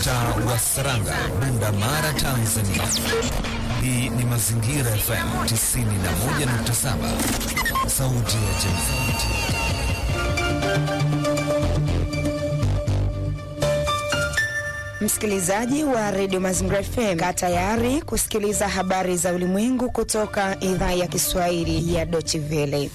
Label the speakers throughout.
Speaker 1: mtaa wa Saranga, Bunda Mara, Tanzania. Hii ni Mazingira FM 91.7, sauti ya jamii.
Speaker 2: Msikilizaji wa redio Mazingira FM, kaa tayari kusikiliza habari za ulimwengu kutoka idhaa ya Kiswahili ya Deutsche Welle.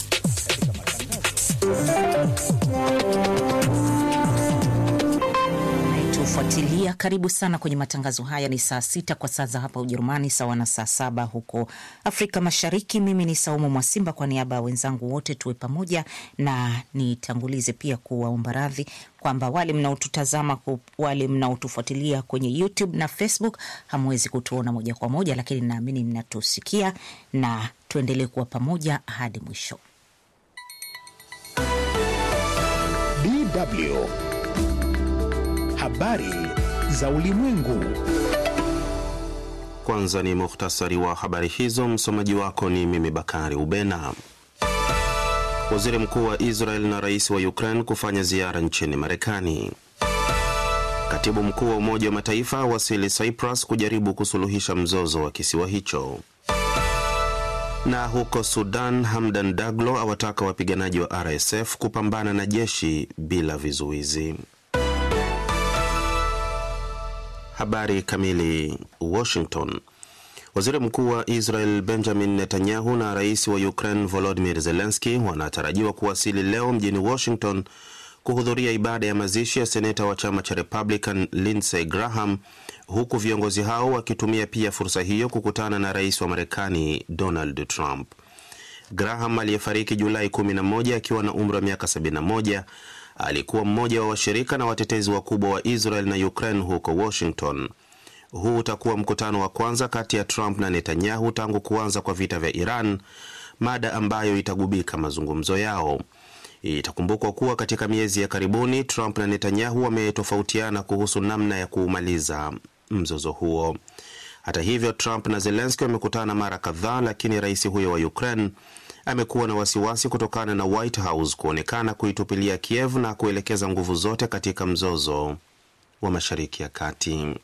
Speaker 3: Tufuatilia karibu sana kwenye matangazo haya. Ni saa sita kwa saa za hapa Ujerumani, sawa na saa saba huko Afrika Mashariki. Mimi ni Saumu Mwasimba, kwa niaba ya wenzangu wote tuwe pamoja, na nitangulize pia kuwaomba radhi kwamba wale mnaotutazama, wale mnaotufuatilia kwenye YouTube na Facebook hamwezi kutuona moja kwa moja, lakini naamini mnatusikia, na tuendelee kuwa pamoja hadi mwisho.
Speaker 4: DW Habari za ulimwengu.
Speaker 5: Kwanza ni muhtasari wa habari hizo. Msomaji wako ni mimi Bakari Ubena. Waziri mkuu wa Israel na rais wa Ukraine kufanya ziara nchini Marekani. Katibu mkuu wa Umoja wa Mataifa wasili Cyprus kujaribu kusuluhisha mzozo wa kisiwa hicho. Na huko Sudan, Hamdan Daglo awataka wapiganaji wa RSF kupambana na jeshi bila vizuizi. Habari kamili. Washington. Waziri mkuu wa Israel Benjamin Netanyahu na rais wa Ukraine Volodymyr Zelensky wanatarajiwa kuwasili leo mjini Washington kuhudhuria ibada ya mazishi ya seneta wa chama cha Republican Lindsey Graham, huku viongozi hao wakitumia pia fursa hiyo kukutana na rais wa Marekani Donald Trump. Graham aliyefariki Julai 11 akiwa na umri wa miaka 71 alikuwa mmoja wa washirika na watetezi wakubwa wa Israel na Ukraine huko Washington. Huu utakuwa mkutano wa kwanza kati ya Trump na Netanyahu tangu kuanza kwa vita vya Iran, mada ambayo itagubika mazungumzo yao. Itakumbukwa kuwa katika miezi ya karibuni Trump na Netanyahu wametofautiana kuhusu namna ya kuumaliza mzozo huo. Hata hivyo, Trump na Zelensky wamekutana mara kadhaa, lakini rais huyo wa Ukraine amekuwa na wasiwasi kutokana na White House kuonekana kuitupilia Kiev na kuelekeza nguvu zote katika mzozo wa Mashariki ya Kati.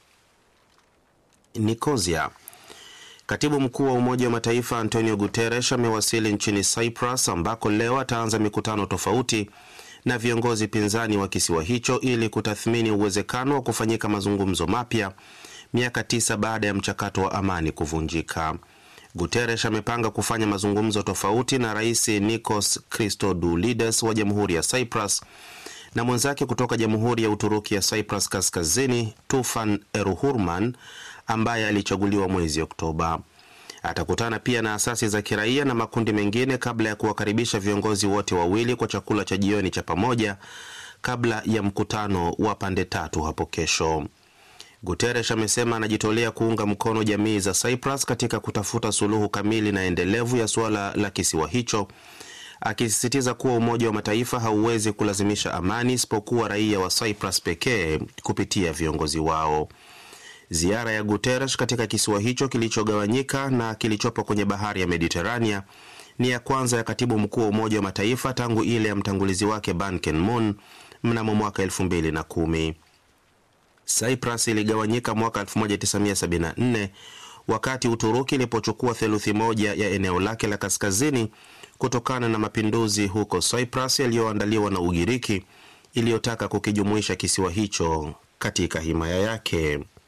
Speaker 5: Nikozia. Katibu mkuu wa Umoja wa Mataifa Antonio Guterres amewasili nchini Cyprus ambako leo ataanza mikutano tofauti na viongozi pinzani wa kisiwa hicho ili kutathmini uwezekano wa kufanyika mazungumzo mapya miaka tisa baada ya mchakato wa amani kuvunjika. Guterres amepanga kufanya mazungumzo tofauti na Rais Nikos Christodoulides wa Jamhuri ya Cyprus na mwenzake kutoka Jamhuri ya Uturuki ya Cyprus Kaskazini, Tufan Eruhurman ambaye alichaguliwa mwezi Oktoba. Atakutana pia na asasi za kiraia na makundi mengine kabla ya kuwakaribisha viongozi wote wawili kwa chakula cha jioni cha pamoja kabla ya mkutano wa pande tatu hapo kesho. Guterres amesema anajitolea kuunga mkono jamii za Cyprus katika kutafuta suluhu kamili na endelevu ya suala la kisiwa hicho, akisisitiza kuwa Umoja wa Mataifa hauwezi kulazimisha amani isipokuwa raia wa Cyprus pekee kupitia viongozi wao. Ziara ya Guterres katika kisiwa hicho kilichogawanyika na kilichopo kwenye bahari ya Mediterania ni ya kwanza ya katibu mkuu wa Umoja wa Mataifa tangu ile ya mtangulizi wake Ban Ki-moon mnamo mwaka 2010. Cyprus iligawanyika mwaka 1974 wakati Uturuki ilipochukua theluthi moja ya eneo lake la kaskazini kutokana na mapinduzi huko Cyprus yaliyoandaliwa na Ugiriki iliyotaka kukijumuisha kisiwa hicho katika himaya yake.